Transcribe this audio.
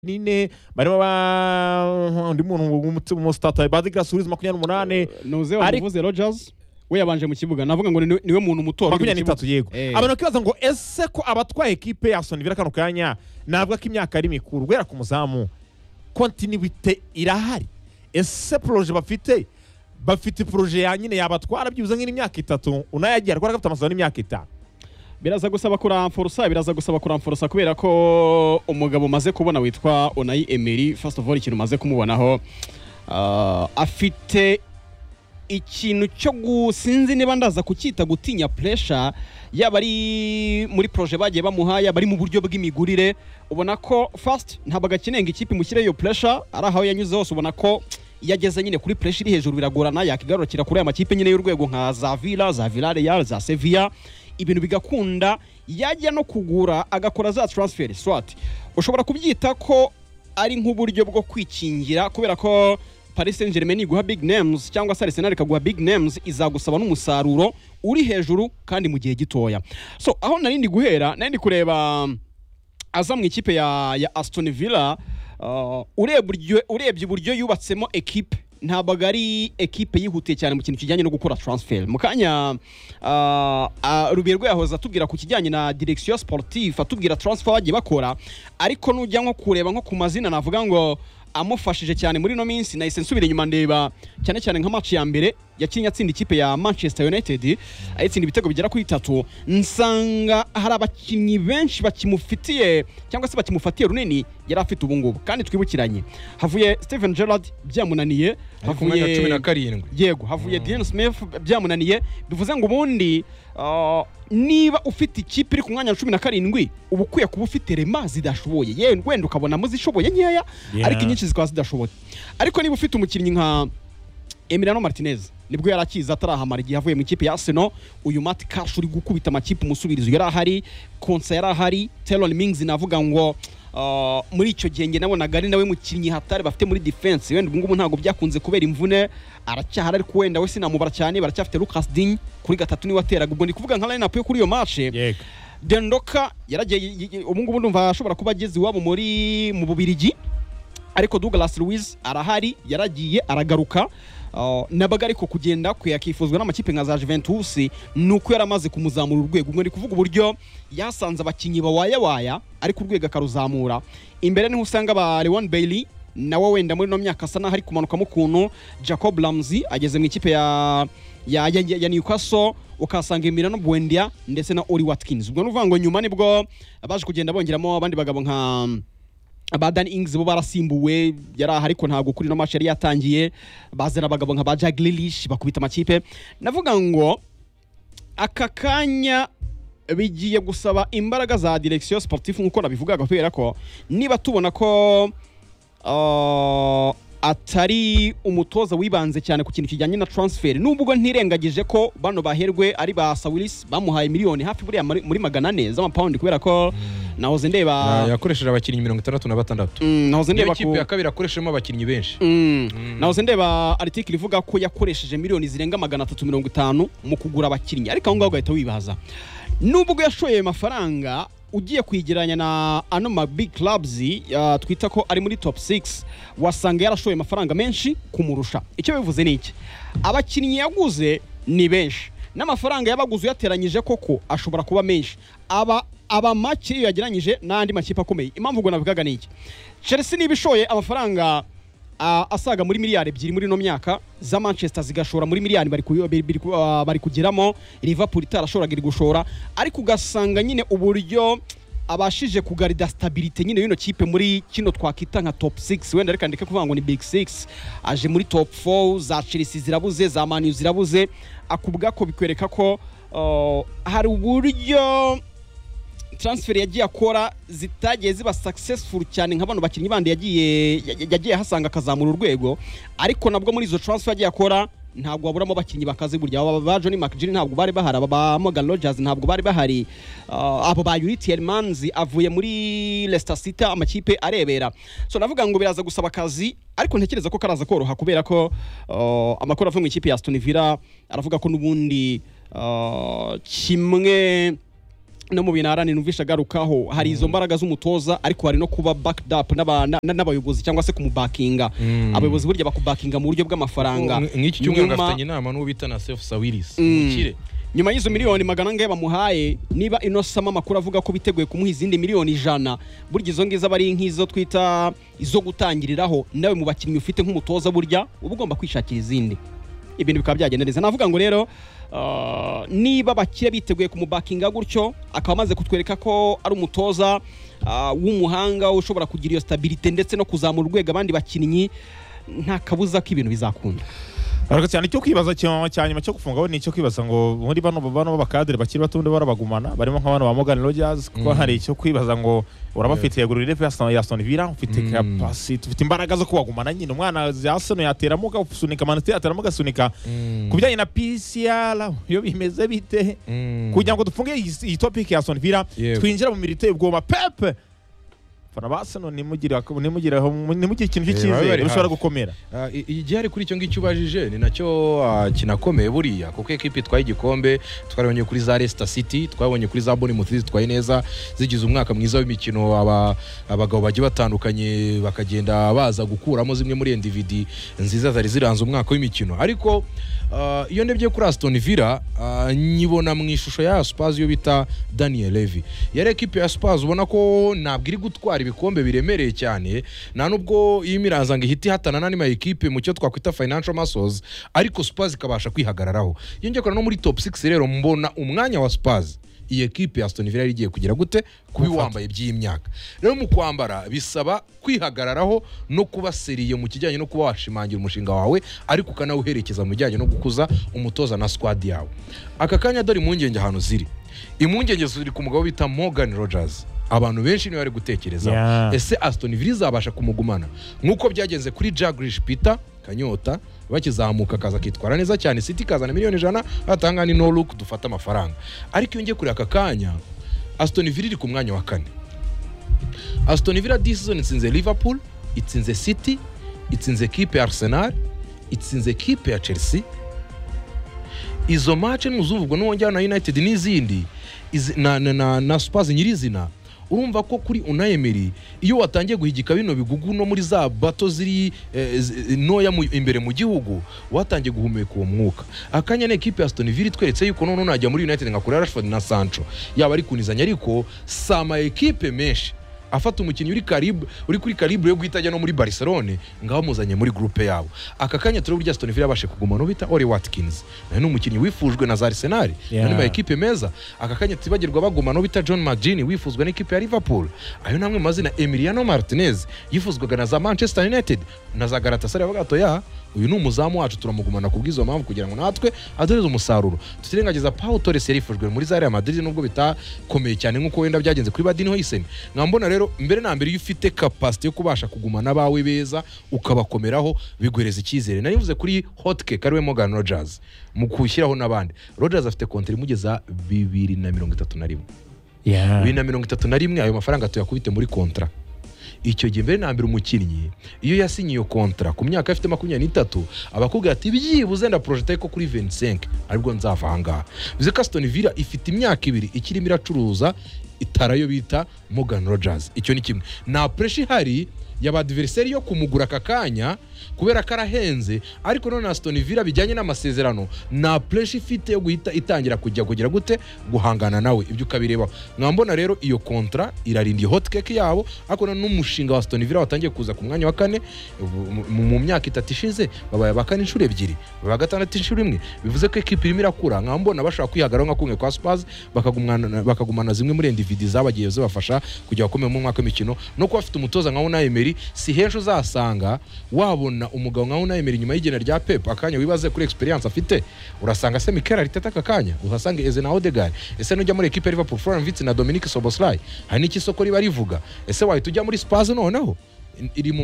nine barimo ba undi muntu w'umutima umusitata bazi gasurizi makumyabiri n'umunani nuze Ari- wamuvuze rogers we yabanje mu kibuga navuga ngo ni- ni- niwe muntu mutora makumyabiri n'itatu yego Eh. abantu bakibaza ngo ese ko abatwaye ekipe ya sonivira kano kanya navuga ko imyaka ari mikuru guhera ku muzamu kontinibite irahari ese poroje bafite bafite poroje ya nyine yabatwara byibuze nk'imyaka itatu unayagira kubera ko afite amasezerano y'imyaka itanu biraza gusaba kuramforosa biraza gusaba kuramforosa kubera ko umugabo umaze kubona witwa onayi emeri first of all ikintu umaze kumubonaho ah, afite ikintu cyo gu- sinzi niba ndaza kucyita gutinya pressure yaba ari muri proje bagiye bamuha yaba ari mu buryo bw'imigurire ubona ko first ntabwo agakeneye ngo ikipe imushyire iyo pressure ari aho yanyuze hose ubona ko iyo ageze nyine kuri pressure iri hejuru biragorana yakigarukira kuri aya makipe nyine y'urwego nka za Villa za Villarreal za Sevilla ibintu bigakunda yajya no kugura agakora za transfer swat ushobora kubyita ko ari nk'uburyo bwo kwikingira kubera ko Paris Saint Germain iguha big names cyangwa se Arsenal ikaguha big names izagusaba n'umusaruro uri hejuru kandi mu gihe gitoya so aho nari ndi guhera nari ndi kureba aza mu ikipe ya, ya Aston Villa uh, urebye uburyo- urebye uburyo yubatsemo ekipe ntabwo ari ekipe yihutiye cyane mu kintu kijyanye no gukora transfer mu kanya uh, uh, Rubirwa yahoze atubwira ku kijyanye na direction sportive atubwira transfer bagiye bakora ariko nujya nko kureba nko ku mazina navuga ngo amufashije cyane muri ino minsi nahise nsubira inyuma ndeba cyane cyane nka match ya mbere yakinnye atsinda ikipe ya manchester united ayitsinda ibitego bigera kuri bitatu nsanga hari abakinnyi benshi bakimufitiye cyangwa se bakimufatiye runini yari afite ubungubu kandi twibukiranye havuye steven gerard byamunaniye Ari ku mwanya wa cumi havuye na karindwi yego havuye Dean Smith byamunaniye bivuze ngo ubundi ah, niba ufite ikipe iri ku mwanya wa cumi na karindwi uba ukwiye kuba ufite rema zidashoboye yewe wenda ukabona muzishoboye nkeya Yeah. ariko inyinshi zikaba zidashoboye ariko niba ufite umukinnyi nka Emiliano Martinez nibwo yari akiza atarahamara igihe avuye mu ikipe ya Arsenal uyu Matt Cash uri gukubita amakipe umusubirizo yari ahari Konsa yari ahari Taylor Mings navuga ngo ah, muri icyo gihe njye nabonaga ari nawe mukinnyi hatari bafite muri defense wenda ubungubu ntabwo byakunze kubera imvune aracyahari ariko wenda we sinamubara cyane baracyafite Lucas Digne kuri gatatu niwe ateraga ubwo ndi kuvuga nka line up yo kuri iyo match yego Dendoka yaragiye ubungubu ndumva ashobora kuba ageze iwabo muri mu Bubirigi ariko Douglas Luiz arahari yaragiye aragaruka Uh, nabaga ariko kugenda kwe akifuzwa n'amakipe nka za Juventus ni uko yari amaze kumuzamura urwego ubwo ni kuvuga uburyo yasanze abakinnyi bawayawaya ariko urwego akaruzamura imbere niho usanga ba Leon Bailey nawe wenda muri ino myaka asa n'aho ari kumanukamo ukuntu Jacob Ramsey ageze mu ikipe ya ya, ya, ya Newcastle ukahasanga Emiliano Buendia ndetse na Oli Watkins ubwo ni ukuvuga ngo nyuma nibwo baje kugenda bongeramo abandi bagabo nka ba Dan Ings bo barasimbuwe yari aha ariko ntabwo kuri ino match yari yatangiye bazana abagabo nka ba Jack Grealish bakubita amakipe navuga ngo aka kanya bigiye gusaba imbaraga za direction sportive nk'uko nabivugaga kubera ko niba tubona ko uh, atari umutoza wibanze cyane ku kintu kijyanye na transfer nubwo ntirengagije ko bano baherwe ari ba Sawilis bamuhaye miliyoni hafi buriya muri- muri magana ane z'amapawundi kubera ko nahoze ndeba yakoresheje abakinnyi mirongo itandatu na batandatu Mm, nahoze niyo ndeba kipe ku ya kabiri akoreshejemo abakinnyi benshi Mm. nahoze ndeba article ivuga ko yakoresheje miliyoni zirenga magana atatu mirongo itanu mu kugura abakinnyi ariko aho ngaho ugahita wibaza nubwo yashoye ayo mafaranga ugiye kuyigereranya na ano ma big clubs uh, twita ko ari muri top 6 wasanga yarashoye amafaranga menshi kumurusha icyo bivuze ni iki abakinnyi yaguze ni benshi n'amafaranga yabaguze uyateranyije koko ashobora kuba menshi aba aba make iyo yagereranyije n'andi makipe akomeye impamvu ubwo nabivugaga ni iki chelsea niba ishoye amafaranga ah, asaga muri miliyari ebyiri muri ino myaka za manchester zigashora muri miliyari bari ku- biri- biri ku- ah, bari kugeramo liverpool itarashoraga iri gushora ariko ugasanga nyine uburyo abashije kugarida stabilite nyine y'ino kipe muri kino twakwita nka top 6 wenda reka ndeke kuvuga ngo ni big 6 aje muri top 4 za Chelsea zirabuze za Man U zirabuze akubwa ko bikwereka ko uh, hari uburyo transfer yagiye akora zitagiye ziba successful cyane nka bano bakinnyi bandi yagiye ya- yagiye ahasanga akazamura urwego ariko nabwo muri izo transfer yagiye akora ntabwo waburamo abakinnyi bakaze burya aba ba Johnny McGinn ntabwo bari bahari aba ba Morgan Rogers ntabwo bari bahari uh, abo ba Yuri Tielemans avuye muri Leicester City amakipe arebera so navuga ngo biraza gusaba akazi ariko ntekereza ko karaza koroha kubera ko uh, amakuru avuye mu ikipe ya Aston Villa aravuga ko n'ubundi uh, kimwe no mu bintu aharanira numvisha agarukaho hari izo mbaraga z'umutoza ariko hari no kuba backed up n'aba- na- na- n'abayobozi cyangwa se kumubakinga Mm. abayobozi burya bakubakinga mu buryo bw'amafaranga Nk- nk'iki cyumweru Nyuma- afitanye inama n'uwo bita na Sefu Sawiris Mm. umukire nyuma y'izo miliyoni magana angahe bamuhaye niba inosama amakuru avuga ko biteguye kumuha izindi miliyoni ijana burya izo ngizo aba ari nk'izo twita izo gutangiriraho nawe mu bakinnyi ufite nk'umutoza burya uba ugomba kwishakira izindi ibintu bikaba byagenda neza navuga ngo rero ah, niba bakire biteguye kumubakinga gutyo akaba amaze kutwereka ko ari umutoza ah, w'umuhanga ushobora kugira iyo stabilite ndetse no kuzamura urwego abandi bakinnyi nta kabuza ko ibintu bizakunda ariko cyane icyo kwibaza cya cya nyuma cyo gufungaho ni icyo kwibaza ngo muri bano bano b'abakadere bakiri bato undi barabagumana barimo nka bano ba Morgan Rogers kuko Mm. hari icyo kwibaza ngo urabafitiye guru rebe ya Aston Villa ufite Mm. capacity ufite imbaraga zo kubagumana nyine umwana ya Arsenal yateramuka usunika manite yateramuka asunika ku bijyanye na PCR yo bimeze bite Mm. kugira ngo dufunge iyi- iyi topic ya Aston Villa Yego. twinjira mu mirimo iteye ubwoba pepe fana ba Arsenal nimugire nimugire nimugire ikintu Eh, baba cy'icyizere bari bishobora hafi. gukomera Ah, i- igihari kuri icyo ngicyo ubajije ni nacyo ah, kinakomeye buriya kuko ekipi itwaye igikombe twarabonye kuri za Leicester City twabonye kuri za Bournemouth zitwaye neza zigize umwaka mwiza w'imikino aba- abagabo bagiye batandukanye bakagenda baza gukuramo zimwe muri endividi nziza zari ziranze umwaka w'imikino ariko ah, iyo ndebye kuri Aston Villa ah, nyibona mu ishusho ya Spurs yo bita Daniel Levy yari ekipi ya Spurs ubona ko ntabwo iri gutwara ibikombe biremereye cyane nta nubwo iyo imiranza ngo ihita ihatana n'andi ma ekipe mu cyo twakwita financial muscles ariko Spurs ikabasha kwihagararaho iyo njya kureba no muri top 6 rero mbona umwanya wa Spurs iyi ekipe ya Aston Villa yari igiye kugira gute kuba iwambaye by'iyi myaka rero mu kwambara bisaba kwihagararaho no kuba seriye mu kijyanye no kuba washimangira umushinga wawe ariko ukanawuherekeza mu bijyanye no gukuza umutoza na squad yawe aka kanya dore impungenge ahantu ziri impungenge ziri ku mugabo bita Morgan Rogers abantu benshi niwe bari gutekerezaho Yeah. ese Aston Villa izabasha kumugumana nk'uko byagenze kuri Jaglish Peter Kanyota bakizamuka akaza akitwara neza cyane City ikazana miliyoni ijana batanga ni no look dufate amafaranga ariko iyo ngiye kuri aka kanya Aston Villa iri ku mwanya wa kane Aston Villa this season itsinze Liverpool itsinze City itsinze ekipe ya Arsenal itsinze ekipe ya Chelsea izo match ntuzuvugwa n'uwongera na United n'izindi izi- na, na, na, na Spurs nyirizina urumva ko kuri Unai Emery iyo watangiye guhigika bino bigugu no muri za bato ziri eh, zi- ntoya mu- imbere mu gihugu watangiye guhumeka uwo mwuka akanya na ekipe ya Aston Villa itweretse yuko noneho najya muri United nkakora Rashford na Sancho yaba ari kunizanya ariko si ama ekipe menshi afata umukinnyi uri karibu uri kuri karibu yo guhita ajya no muri Barcelone ngaho amuzanye muri groupe yabo aka kanya turi burya Aston Villa yabashe kuguma no bita Oli Watkins nayo ni umukinnyi wifujwe na za Arsenal Yeah. nani ma ekipe meza aka kanya tibagirwa baguma no bita John McGinn wifuzwa n'ikipe ya Liverpool ayo namwe mu mazina Emiliano Martinez yifuzwaga na za Manchester United na za Galatasaray bavuga ati ya uyu ni umuzamu wacu turamugumana kubw'izo mpamvu kugira ngo natwe aduhereze umusaruro tutirengagiza Paul Torres yarifujwe muri za Real Madrid nubwo bitakomeye cyane nk'uko wenda byagenze kuri Badin Hoysen nkambona rero mbere na mbere iyo ufite capacity yo kubasha kugumana abawe beza ukabakomeraho biguhereza icyizere nari mvuze kuri Hotcake ariwe Morgan Rogers mu kushyiraho n'abandi Rogers afite konti imugeza bibiri na mirongo itatu na rimwe bibiri na mirongo itatu na rimwe ayo mafaranga tuyakubite muri kontra icyo gihe mbere na mbere umukinnyi iyo yasinye iyo kontra ku myaka afite makumyabiri n'itatu abakubwira ati byibuze ndaporojeta ariko kuri 25 aribwo nzava ahangaha bivuze ko Aston Villa ifite imyaka ibiri ikirimo iracuruza itarayo bita Morgan Rogers icyo ni kimwe nta pressure ihari y'abadiveriseri yo kumugura aka kanya kubera ko arahenze ariko none Aston Villa bijyanye n'amasezerano nta pressure ifite yo guhita itangira kujya kugira gute guhangana nawe ibyo ukabirebaho mwambona rero iyo kontra irarinda iyo hotcake yabo ariko none n'umushinga wa Aston Villa watangiye kuza ku mwanya wa kane mu- mu- mu myaka itatu ishize babaye aba kane inshuro ebyiri babaye gatandatu inshuro imwe bivuze ko ekipi irimo irakura nkambona bashobora kwihagararaho nka kumwe kwa Spurs bakagumana bakagumana zimwe muri endividi zabagiye zibafasha kujya gukomera mu mwaka w'imikino no kuba bafite umutoza nka Unai Emery si henshi uzasanga wabona umugabo nka Unai Emery nyuma y'igena rya Pep akanya wibaze kuri experience afite urasanga se Mikel Arteta aka kanya uhasanga Eze na Odegaard ese nujya muri ekipe ya Liverpool Florian Wirtz na Dominic Soboslai hari n'iki isoko riba rivuga ese wahita ujya muri Spurs noneho iri mu